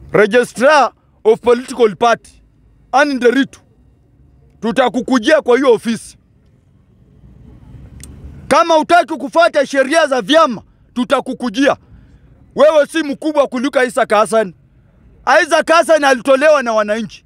registrar of political party Anne Nderitu, tutakukujia kwa hiyo ofisi. Kama utaki kufuata sheria za vyama, tutakukujia. Wewe si mkubwa kuliko Isaac Hassan. Isaac Hassan alitolewa na wananchi,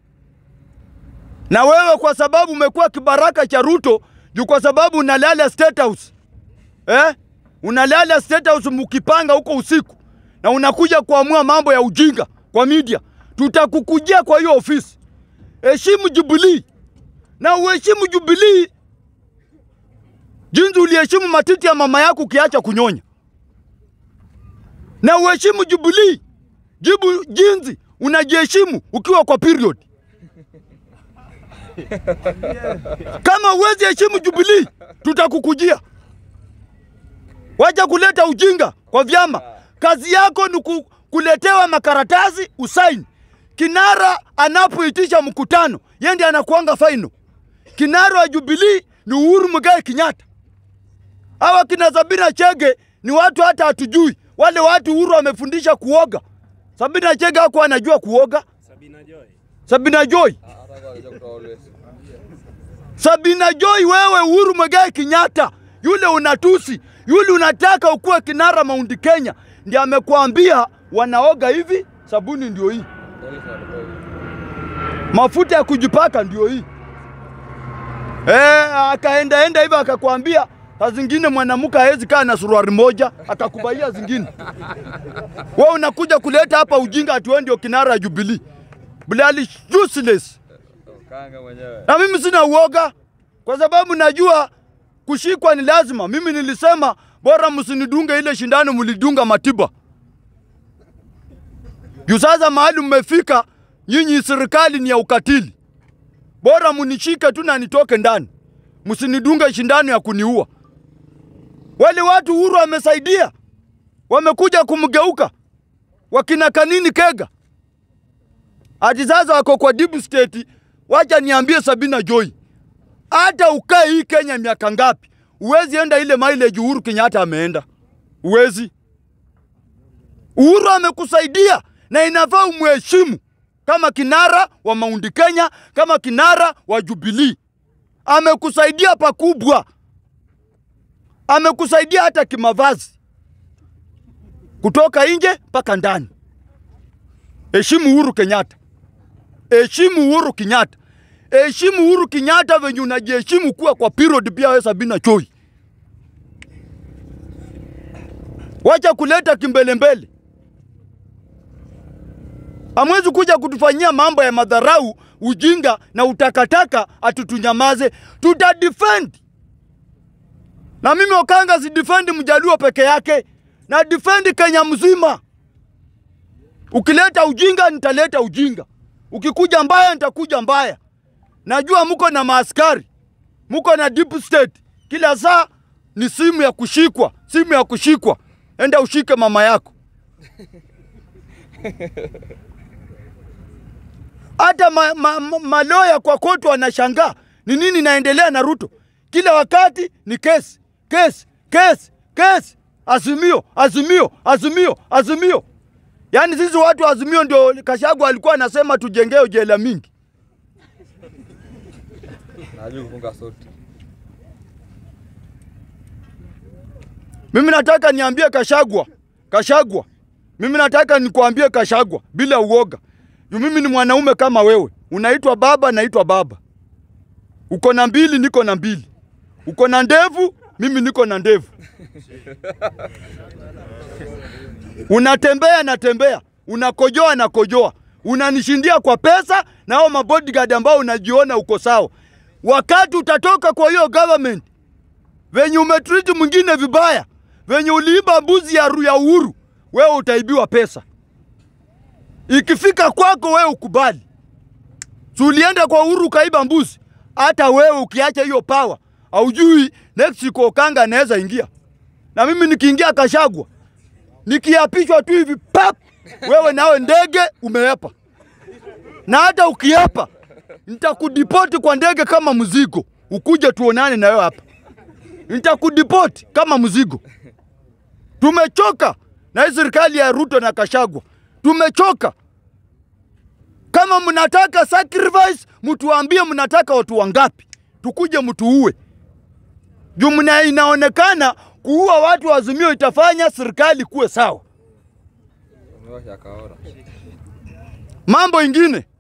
na wewe kwa sababu umekuwa kibaraka cha Ruto juu kwa sababu unalala State House eh? Unalala State House mkipanga huko usiku na unakuja kuamua mambo ya ujinga kwa media. Tutakukujia kwa hiyo ofisi. Heshimu Jubilee na uheshimu Jubilee jinsi uliheshimu matiti ya mama yako ukiacha kunyonya, na uheshimu Jubilee jibu jinsi unajiheshimu ukiwa kwa period. Kama uwezi heshimu Jubilee, tutakukujia. Wacha kuleta ujinga kwa vyama. Kazi yako ni ku, kuletewa makaratasi usaini. Kinara anapoitisha mkutano, yeye ndiye anakuanga final. Kinara wa Jubilee ni Uhuru Muigai Kenyatta. Hawa kina Sabina Chege ni watu hata hatujui. Wale watu Uhuru amefundisha kuoga. Sabina Chege hakuwa anajua kuoga. Sabina Joy. Sabina Joy. Sabina Joy, wewe Uhuru Muigai Kenyatta, yule unatusi, yule unataka ukuwe kinara Mount Kenya, ndiye amekuambia wanaoga hivi, sabuni ndio hii, mafuta ya kujipaka ndio hii. Eh, akaenda enda hivyo akakwambia saa zingine mwanamke hawezi kaa na suruali moja, akakubalia zingine. Wewe unakuja kuleta hapa ujinga ati wewe ndio kinara ya Jubilee. Bilali useless. Kanga mwenyewe. Na mimi sina uoga kwa sababu najua kushikwa ni lazima. Mimi nilisema bora msinidunge ile shindano mlidunga Matiba. Juu sasa mahali mmefika nyinyi, serikali ni ya ukatili. Bora munishike tu na nitoke ndani, msinidunge shindano ya kuniua. Wale watu Uhuru wamesaidia, wamekuja kumgeuka wakina Kanini Kega, ati sasa wako kwa deep state. Wacha niambie Sabina Joy, hata ukae hii Kenya miaka ngapi, uwezi enda ile mileage Uhuru Kenyatta ameenda, uwezi. Uhuru amekusaidia na inafaa umheshimu kama kinara wa Mount Kenya, kama kinara wa Jubilee. Amekusaidia pakubwa, amekusaidia hata kimavazi, kutoka nje mpaka ndani. Heshimu Uhuru Kenyatta, heshimu Uhuru Kenyatta, heshimu Uhuru Kenyatta venye unajiheshimu kuwa kwa period. Pia wewe Sabina Choi, wacha kuleta kimbelembele. Hamwezi kuja kutufanyia mambo ya madharau, ujinga na utakataka atutunyamaze. Tuta defend na mimi Okanga si defend Mjaluo peke yake, na defend Kenya mzima. Ukileta ujinga nitaleta ujinga, ukikuja mbaya nitakuja mbaya. Najua muko na maaskari, muko na deep state, kila saa ni simu ya kushikwa, simu ya kushikwa. Enda ushike mama yako. Hata ma, ma, ma, maloya kwa kotu wanashangaa ni nini naendelea na Ruto. Kila wakati ni kesi, kesi, kesi, kesi, azimio, azimio, azimio, azimio. Yaani sisi watu wa Azimio ndio Kashagwa alikuwa anasema tujengee jela mingi. Najua kufunga suti. Mimi nataka niambie Kashagwa, Kashagwa, mimi nataka nikuambie Kashagwa bila uoga. Yu mimi ni mwanaume kama wewe, unaitwa baba, naitwa baba. Uko na mbili, niko na mbili. Uko na ndevu, mimi niko na ndevu. Unatembea natembea, unakojoa nakojoa, unanishindia kwa pesa na hao mabodyguard ambao unajiona uko sawa. Wakati utatoka kwa hiyo government venye umetreat mwingine vibaya, venye uliiba mbuzi ya, ru- ya Uhuru, wewe utaibiwa pesa. Ikifika kwako wewe ukubali. Si ulienda kwa Uhuru ukaiba mbuzi, hata wewe ukiacha hiyo power, haujui next siku Okanga anaweza ingia. Na mimi nikiingia Kashagwa, nikiapishwa tu hivi pap, wewe nawe ndege umeepa, na hata ukiepa nitakudipoti kwa ndege kama mzigo, ukuje tuonane na wewe hapa nitakudipoti kama mzigo. Tumechoka na hii serikali ya Ruto na Kashagwa, tumechoka. Kama mnataka sacrifice, mtuambie mnataka watu wangapi, tukuje mtuue. Juu mna inaonekana kuua watu wa Azimio itafanya serikali kuwe sawa. Umewasha kaora. Mambo ingine